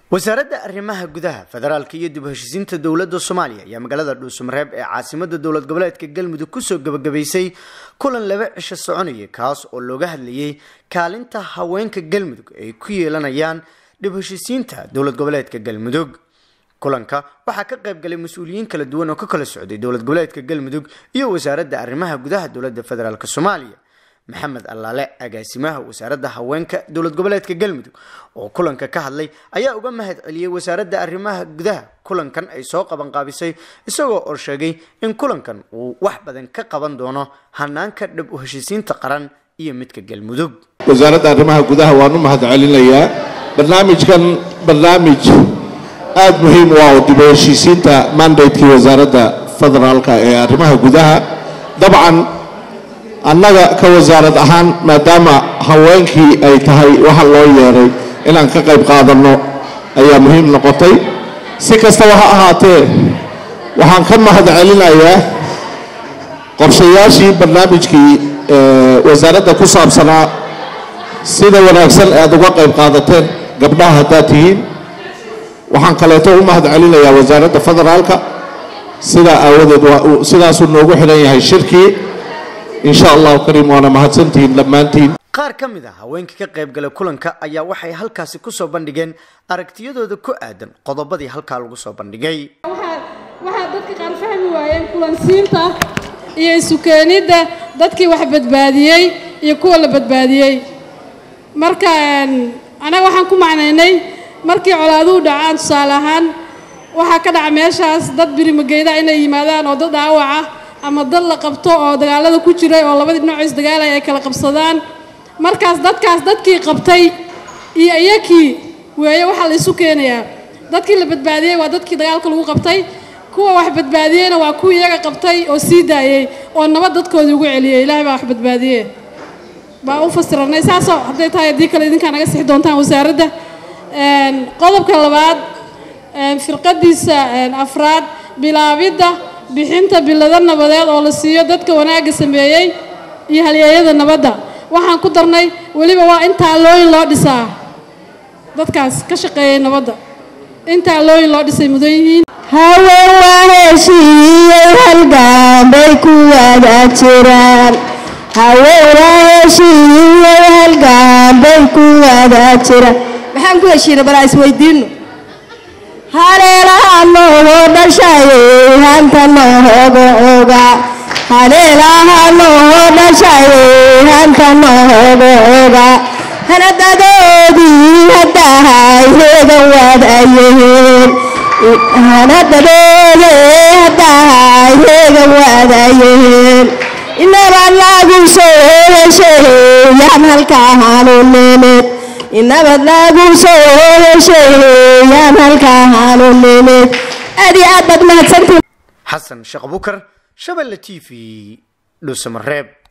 wasaaradda arrimaha gudaha federaalka iyo dib u heshiisiinta dowladda soomaaliya ayaa magaalada dhuusamareeb ee caasimada dowlad goboleedka galmudug kusoo gabagabaysay kulan laba cisho soconaya kaas oo looga hadlayay kaalinta haweenka galmudug ay ku yeelanayaan dib u heshiisiinta dowlad goboleedka galmudug kulanka waxaa ka qayb galay mas-uuliyiin kala duwan oo ka kala socday dowlad goboleedka galmudug iyo wasaaradda arrimaha gudaha dowladda federaalk soomaaliya maxamed allaale agaasimaha wasaaradda haweenka dowlad goboleedka galmudug oo kulanka ka hadlay ayaa uga mahad celiyey wasaaradda arrimaha gudaha kulankan ay soo qabanqaabisay isagoo oo sheegay in kulankan uu wax badan ka qaban doono hanaanka dhab u heshiisiinta qaran iyo midka galmudug wasaaradda arrimaha gudaha waan u mahad celinayaa barnaamijkan barnaamij aada muhiim u ah oo dib u heshiisiinta mandatekii wasaaradda federaalka ee arrimaha gudaha dabcan annaga ka wasaarad ahaan maadaama haweenkii ay tahay waxa loo yeeray inaan ka qayb qaadanno ayaa muhiim noqotay si kastaba ha ahaatee waxaan ka mahad celinayaa qorshayaashii barnaamijkii wasaaradda ku saabsanaa sida wanaagsan aad uga qayb qaadateen gabdhaha haddaad tihiin waxaan kaleeto u mahad celinayaa wasaaradda federaalka sidaa aawadeed sidaasuu noogu xidhan yahay shirkii insha allahu kariim waana mahadsantihiin dhammaantiin qaar ka mid a haweenkii ka qayb galay kulanka ayaa waxay halkaasi kusoo bandhigeen aragtiyadooda ku aadan qodobadii halkaa lagu soo bandhigay waxaa dadka qaar fahmi waayeen kulansiinta iyo isukeenidda dadkii wax badbaadiyey iyo kuwa la badbaadiyey marka anaga waxaan ku macnaynay markii colaaduhu dhacaan tusaale ahaan waxaa ka dhaca meeshaas dad birimageyda inay yimaadaan oo dad dhaawaca ama dad la qabto oo dagaalada ku jiray oo labadii dhinac isdagaalaya ay kala qabsadaan markaas dadkaas dadkii qabtay iyo iyakii weeye waxaa la isu keenayaa dadkii la badbaadiyey waa dadkii dagaalka lagu qabtay kuwa wax badbaadiyeyna waa kuwii iyaga qabtay oo sii daayey oo nabad dadkoodii ugu celiyey ilaahay baa wax badbaadiye baa u fasiranay saasoo hadday tahay haddii kale idinkaa naga sixi doontaan wasaaradda qodobka labaad firqadiisa afraad bilaabidda bixinta bilado nabadeed oo la siiyo dadka wanaagga sameeyey iyo halyeeyada nabadda waxaan ku darnay weliba waa in taalooyin loo dhisaa dadkaas ka shaqeeyay nabadda in taalooyin loo dhisay mudan yihiin haween waa heshiiyey halgaan bay ku wada jiraan haween waa heshiiyey halgaan bay ku wada jiraan maxaan ku heshiina balaa isweydiino haleelaha noogu dhashayey hanta nooga oga haleelaha noogu dhashayey hanta nooga oga hanadadoodii haddahay heegan waadayihiin hanadadoode haddahay heegan waadayihiin inaba lagu soo hesheeyaan halkaahanu nimid inabad lagu soo hesheeyaan halkaahanu nimid aad iyo aad baad mahadsantiin xasan sheekh bukar shabelle t v dhuusamareeb